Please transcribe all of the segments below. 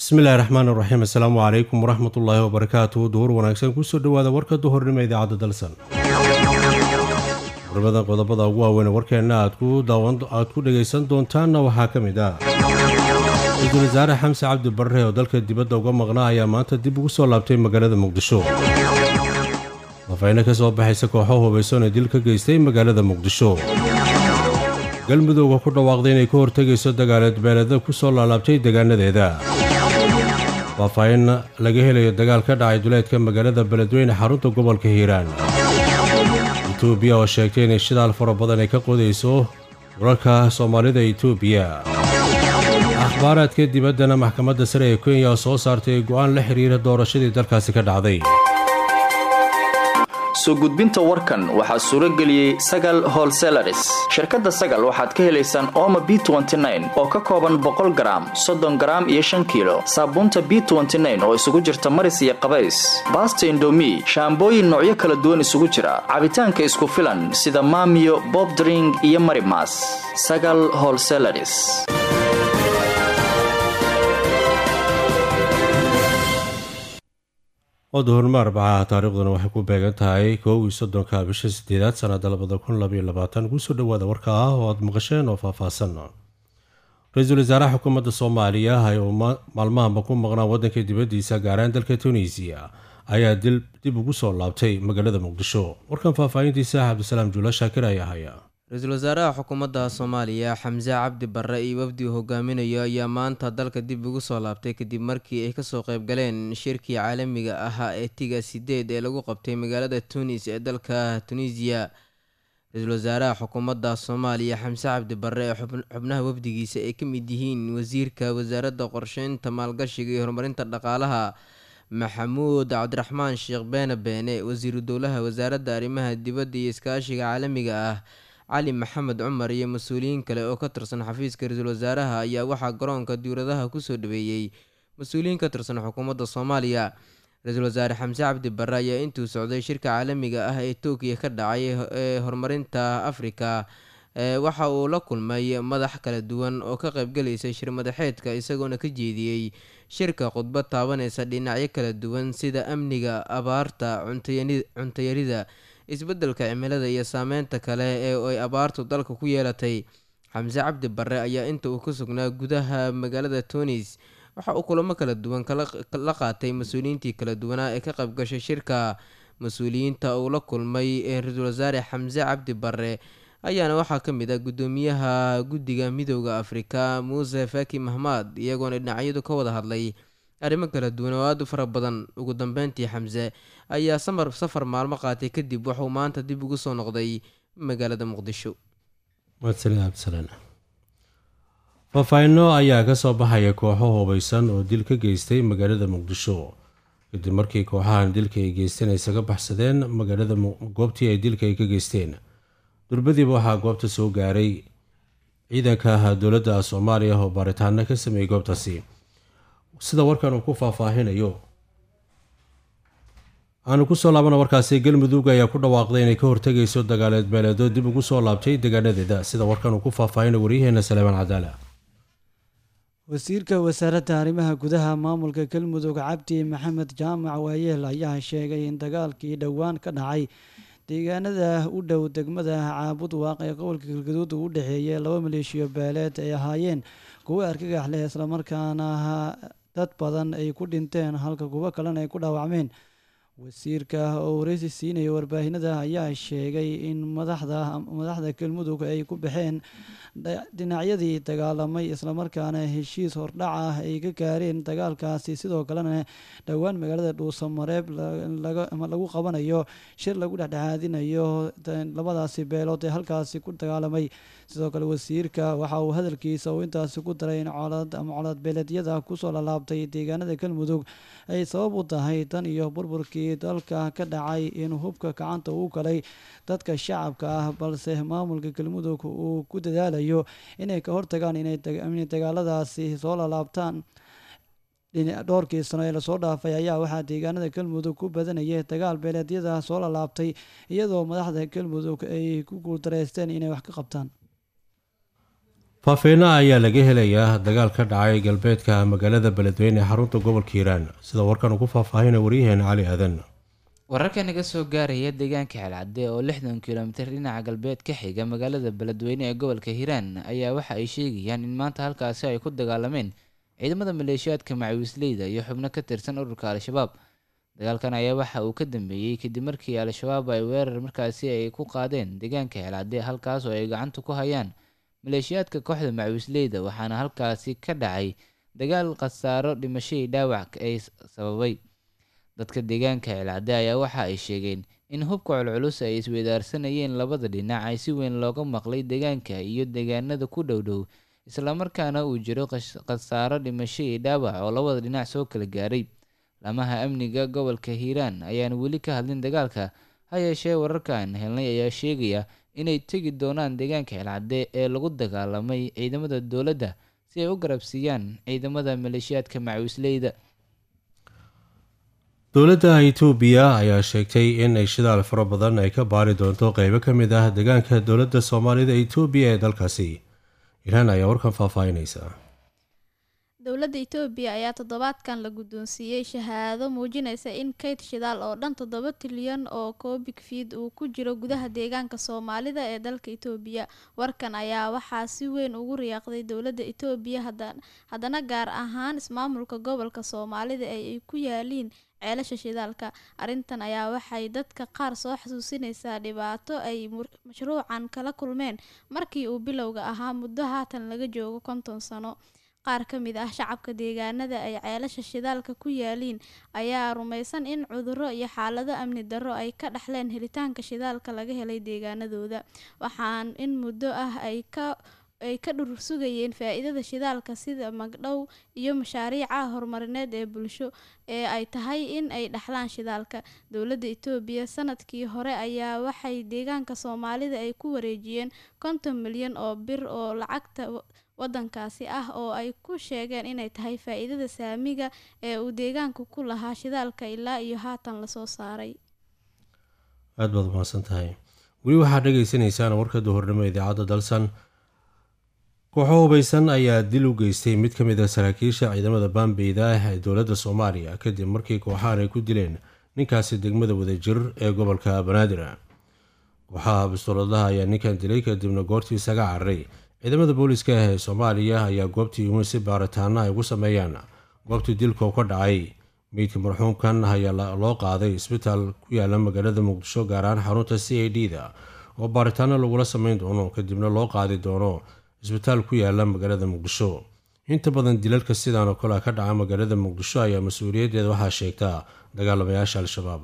bismillahi raxmaan raxiim assalaamu calaykum waraxmatullaahi wabarakaatu duhur wanaagsan kusoo dhowaada warka duhurnimo idaacadda dalsan urmada qodobada ugu waaweyn warkeenna aad ku dhegaysan doontaanna waxaa ka mid ah ra-iisul wasaare xamse cabdi barre oo dalka dibadda uga maqnaa ayaa maanta dib ugu soo laabtay magaalada muqdisho dafayno ka soo baxaysa kooxo hubaysan ee dil ka geystay magaalada muqdisho galmudugga ku dhawaaqday inay ka hortegayso dagaaleed beeleda ku soo laalaabtay deegaanadeeda faahfaahin laga helayo dagaal ka dhacay duleedka magaalada beledweyne xarunta gobolka hiiraan etoobiya oo sheegtay inay shidaal fara badan ay ka qodayso wararka soomaalida etoobiya akhbaaraadka dibaddana maxkamadda sare ee kenya oo soo saartay go'aan la xiriira doorashadii dalkaasi ka dhacday soo gudbinta warkan waxaa suuro geliyey sagal holselaris shirkadda sagal waxaad ka helaysaan ooma b oo ka kooban boqol garaam soddon garaam iyo shan kiilo saabuunta b oo isugu jirta maris iyo qabays baasta indomi shaambooyin noocyo kala duwan isugu jira cabitaanka isku filan sida maamiyo bobdring iyo marimas sagal holselaris oduhurnimo arbacaha taariikhduna waxay ku beegan tahay koow iyo soddonka bisha sideedaad sanada labada kun labaiyo labaatan kusoo dhowaada warka ah oo aada maqasheen oo faahfaahsan ra-iisul wasaaraha xukuumadda soomaaliya oo maalmahanba ku maqnaa waddanka dibaddiisa gaaraan dalka tunisiya ayaa dib ugu soo laabtay magaalada muqdisho warkan faahfaahintiisa cabdisalaam juula shaakir ayaa haya ra-iisul wasaaraha xukuumadda soomaaliya xamse cabdi barre iyo wafdi uu hogaaminayo ayaa maanta dalka dib ugu soo laabtay kadib markii ay kasoo qayb galeen shirkii caalamiga ahaa ee tiga sideed ee lagu qabtay magaalada tunis ee dalka tunisiya ra-iisul wasaaraha xukuumadda soomaaliya xamse cabdi barre ee xubnaha wafdigiisa ay ka mid yihiin wasiirka wasaaradda qorsheynta maalgashiga iyo horumarinta dhaqaalaha maxamuud cabdiraxmaan sheekh beene beene wasiiru dowlaha wasaaradda arrimaha dibadda iyo iskaashiga caalamiga ah cali maxamed cumar iyo mas-uuliyiin kale oo ka tirsan xafiiska ra-iisul wasaaraha ayaa waxaa garoonka diwladaha kusoo dhaweeyey mas-uuliyiin ka tirsan xukuumadda soomaaliya ra-iisul wasaare xamse cabdi barre ayaa intuu socday shirka caalamiga ah ee tookiya ka dhacay ee horumarinta afrika waxa uu la kulmay madax kala duwan oo ka qaybgalaysay shir madaxeedka isagoona ka jeediyey shirka khudbad taabanaysa dhinacyo kala duwan sida amniga abaarta cuntayarida isbeddelka cimilada iyo saameynta kale ee ay abaartu dalka ku yeelatay xamse cabdi barre ayaa inta uu ka sugnaa gudaha magaalada tunis waxa uu kulamo kala duwan la qaatay mas-uuliyiintii kala duwanaa ee ka qaybgashay shirka mas-uuliyiinta uu la kulmay ee ra-iisul wasaare xamse cabdi barre ayaana waxaa ka mid ah guddoomiyaha guddiga midooda afrika muuse faki mahmad iyagoona dhinacyadu ka wada hadlay arrimo kala duwan oo aada u fara badan ugu dambeyntii xamse ayaa samar safar maalmo qaatay kadib wuxuu maanta dib ugu soo noqday magaalada muqdisho faahfaahino ayaa ka soo baxaya kooxo hubaysan oo dil ka geystay magaalada muqdisho kadib markii kooxahan dilka ay geysteen ay isaga baxsadeen magaalada goobtii ay dilka ay ka geysteen durbadiiba waxaa goobta soo gaaray ciidanka dowladda soomaaliya oo baaritaano ka sameeyey goobtaasi sida warkan uu ku faahfaahinayo aanu kusoo laabana warkaasi galmudug ayaa ku dhawaaqday inay ka hortegayso dagaaleed beeleedo dib ugu soo laabtay deegaanadeeda sida warkan uu ku faahfaahinayo waryaheena saleemaan cadaala wasiirka wasaaradda arrimaha gudaha maamulka galmudug cabdi maxamed jaamac waayeel ayaa sheegay in dagaalkii dhowaan ka dhacay deegaanada u dhow degmada caabud waaq ee gobolka galgaduud uu u dhexeeyay laba maleeshiyo beeleed ay ahaayeen kuwo argagax leh islamarkaana dad badan ay ku dhinteen halka kuwo kalena ay ku dhaawacmeen wasiirka oo wareysi siinaya warbaahinada ayaa sheegay in madaxda madaxda galmudug ay ku baxeen dhinacyadii dagaalamay islamarkaana heshiis hordhac ah ay ka gaareen dagaalkaasi sidoo kalena dhowaan magaalada dhuusamareeb lagu qabanayo shir lagu dhexdhexaadinayo labadaasi beelood ee halkaasi ku dagaalamay sidoo kale wasiirka waxa uu hadalkiisa uu intaasi ku daray in colaad ama colaad beeleedyada kusoo lalaabtay deegaanada galmudug ay sabab u tahay tan iyo burburkii dalka ka dhacay in hubka gacanta uu galay dadka shacabka ah balse maamulka galmudug uu ku dadaalayo inay ka hortagaan inay dagaaladaasi soo lalaabtaan dhowrkii sano ee lasoo dhaafay ayaa waxaa deegaanada galmudug ku badanayay dagaal beeleedyada soo lalaabtay iyadoo madaxda galmudug ay ku guuldareysteen inay wax ka qabtaan faafeeno ayaa laga helayaa dagaal ka dhacay galbeedka magaalada beledweyne ee xarunta gobolka hiiraan sida warkan ugu faahfaahina waryaheena cali aadan wararka naga soo gaaraya deegaanka xelcadde oo lixdan kilomitir dhinaca galbeed ka xiga magaalada beledweyne ee gobolka hiiraan ayaa waxa ay sheegayaan in maanta halkaasi ay ku dagaalameen ciidamada maleeshiyaadka macawiisleyda iyo xubno ka tirsan ururka al-shabaab dagaalkan ayaa waxa uu ka dambeeyey kadib markii al-shabaab ay weerar markaasi ay ku qaadeen deegaanka xelcadde halkaas oo ay gacanta ku hayaan maleeshiyaadka kooxda macawiisleyda waxaana halkaasi ka dhacay dagaal khasaaro dhimashadii dhaawac ay sababay dadka deegaanka celcadde ayaa waxa ay sheegeen in hubka culculus ay isweydaarsanayeen labada dhinac ay si weyn looga maqlay deegaanka iyo deegaanada ku dhow dhow islamarkaana uu jiro khasaaro dhimasho iyo dhaawac oo labada dhinac soo kala gaaray lamaha amniga gobolka hiiraan ayaan weli ka hadlin dagaalka ha yeeshee wararkaan helnay ayaa sheegaya inay tegi doonaan deegaanka celcadde ee lagu dagaalamay ciidamada dowladda si ay u garabsiiyaan ciidamada maleeshiyaadka macawisleyda dowladda itoobiya ayaa sheegtay in ay shidaal fara badan ay ka baari doonto qeybo ka mid ah deegaanka dowladda soomaalida itoobiya ee dalkaasi iraan ayaa warkan faahfaahinaysa dowladda itoobiya ayaa toddobaadkan la guddoonsiiyey shahaado muujinaysa in kayd shidaal oo dhan toddoba tilyan oo koobik fiid uu ku jiro gudaha deegaanka soomaalida ee dalka itoobiya warkan ayaa waxaa si weyn ugu riyaaqday dowladda itoobiya haddana gaar ahaan ismaamulka gobolka soomaalida ee ay ku yaaliin ceelasha shidaalka arrintan ayaa waxay dadka qaar soo xasuusinaysaa dhibaato ay mashruucan kala kulmeen markii uu bilowga ahaa muddo haatan laga joogo konton sano qaar ka mid ah shacabka deegaanada ay ceelasha shidaalka ku yaaliin ayaa rumaysan in cudurro iyo xaalado amni darro ay ka dhaxleen helitaanka shidaalka laga helay deegaanadooda waxaan in muddo ah ay ka ay ka dhur sugayeen faa-iidada shidaalka sida magdhow iyo mashaariica horumarineed ee bulsho ee ay tahay in ay dhaxlaan shidaalka dowladda itoobiya sanadkii hore ayaa waxay deegaanka soomaalida ay ku wareejiyeen konton milyan oo bir oo lacagta wadankaasi ah oo ay ku sheegeen inay tahay faa-iidada saamiga ee uu deegaanku ku lahaa shidaalka ilaa iyo haatan lasoo saaray aada baad umahadsan tahay weli waxaad dhagaysanaysaan warka duhurnimo idaacadda dalsan kooxo hubaysan ayaa dil u geystay mid ka mid a saraakiisha ciidamada baambeyda ah ee dowladda soomaaliya kadib markii kooxahan ay ku dileen ninkaasi degmada wadajir ee gobolka banaadir kooxaha bistooladaha ayaa ninkan dilay kadibna goortii isaga cararay ciidamada booliska ah ee soomaaliya ayaa goobtii umin si baaritaana ay ugu sameeyaan goobtii dilka ka dhacay meydka marxuumkan ayaa loo qaaday isbitaal ku yaala magaalada muqdisho gaar ahaan xarunta c a d da oo baaritaano lagula sameyn doono kadibna loo qaadi doono isbitaal ku yaala magaalada muqdisho inta badan dilalka sidaan oo kale ka dhaca magaalada muqdisho ayaa mas-uuliyaddeeda waxaa sheegtaa dagaalamayaasha al-shabaab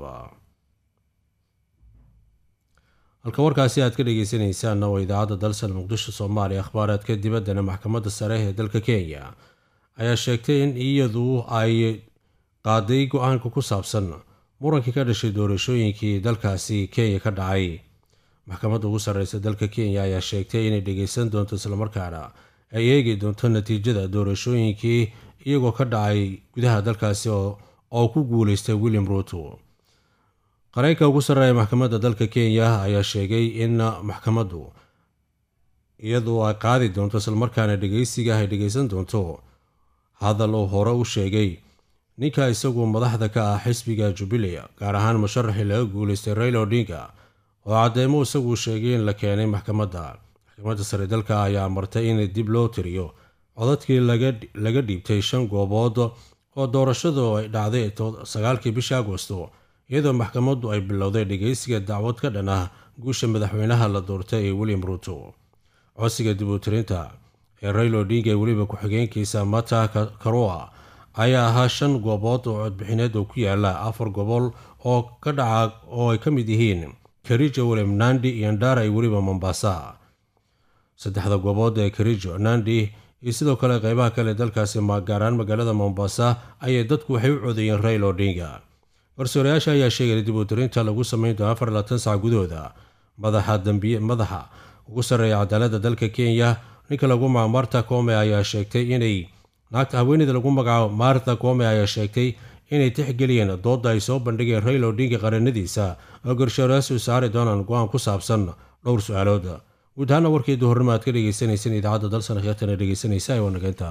halka warkaasi aad ka dhageysanaysaanna waa idaacadda dalsan muqdisho soomaaliya akhbaaraadka dibaddana maxkamadda sare ee dalka kenya ayaa sheegtay in iyadu ay qaaday go-aanka ku saabsan murankii ka dhashay doorashooyinkii dalkaasi kenya ka dhacay maxkamadda ugu sarreysa dalka kenya ayaa sheegtay inay dhageysan doonto islamarkaana ay eegi doonto natiijada doorashooyinkii iyagoo ka dhacay gudaha dalkaasi oo ku guuleystay william ruto qareenka ugu sarreeya maxkamadda dalka kenya ayaa sheegay in maxkamaddu iyadu ay qaadi doonto islamarkaana dhegeysiga ay dhegeysan doonto hadal uu hore u sheegay ninka isagu madaxda ka ah xisbiga jubilee gaar ahaan musharaxii laga guuleystay raila odinga oo cadeymo isagu sheegay in la keenay maxkamadda maxkamadda sare dalka ayaa martay in dib loo tiriyo codadkii laga dhiibtay shan goobood oo doorashadu ay dhacday sagaalkii bisha agosto iyadoo maxkamaddu ay bilowday dhegeysiga dacwad ka dhan ah guusha madaxweynaha la doortay ee william ruto codsiga dib u tirinta ee raila odinga ee weliba ku-xigeenkiisa mata karua ayaa ahaa shan goobood oo codbixineed oo ku yaala afar gobol oo ka dhaca oo ay ka mid yihiin karijo william nandi iyo ndara iyo weliba mombasa saddexda goobood ee karijo nandi iyo sidoo kale qeybaha kale dalkaasi gaaraan magaalada mombasa ayay dadku waxay u codeeyeen raila odinga garsoorayaasha ayaa sheegay dib u tirinta lagu sameyn doono afar labaatan sac gudahooda madaxa dambiye madaxa ugu sarreeya cadaaladda dalka kenya ninka lagu magaco marta come ayaa sheegtay inay naagta haweeneyda lagu magacaabo martha come ayaa sheegtay inay tixgeliyeen doodda ay soo bandhigeen raila odinga qaranadiisa oo garsoorayaashu saari doonaan go-aan ku saabsan dhowr su-aalood guud ahaana warkeedu hornimo aad ka dhegeysaneyseen idaacadda dalsan heetana dhegeysanaysa waa nageynta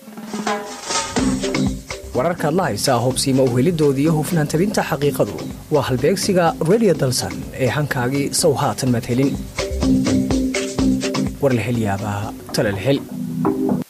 wararkaad la haysaa hubsiima uhelidoodii iyo hufnaan tabinta xaqiiqadu waa halbeegsiga redio dalsan ee hankaagii sow haatan madhelin warlahelyaabaa talalhel